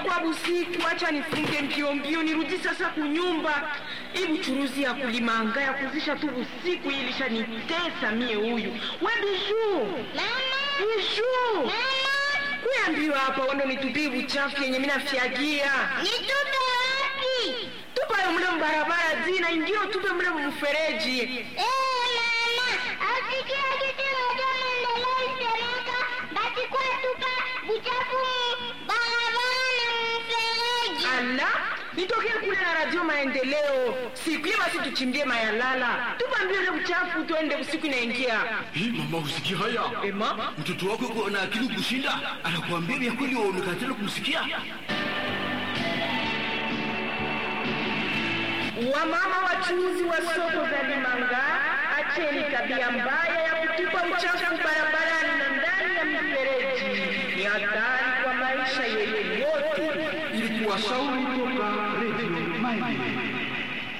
inakuwa busiku, acha nifunge mbio mbio nirudi sasa kunyumba. Hii buchuruzi ya kulimanga ya kuzisha tu busiku hii ilishanitesa mie. Huyu we Bijuu, Bijuu, kuambiwa hapa wando nitupie buchafu yenye mina fyagia Nitupe wapi? tupayo mle mbarabara zina ingio tupe mle mfereji. Eh, mama, asikia kitu moja maendeleo isemeka basi kwa tupa buchafu mu barabara na mfereji. Ala, nitokee kule na radio maendeleo siku hiyo, basi tuchimbie mayalala, tupambie ule uchafu, tuende usiku inaingia. Hii mama, usikia haya? Ema, Mtoto wako yuko na akili kushinda, anakuambia vya kweli, waonekana tena kumsikia. wamama wachuuzi wa soko za Limanga, acheni tabia mbaya ya kutupa uchafu barabarani na ndani ya mifereji. Ni hatari kwa maisha yenu yote. Ili kuwashauri toka Radio Maendeleo.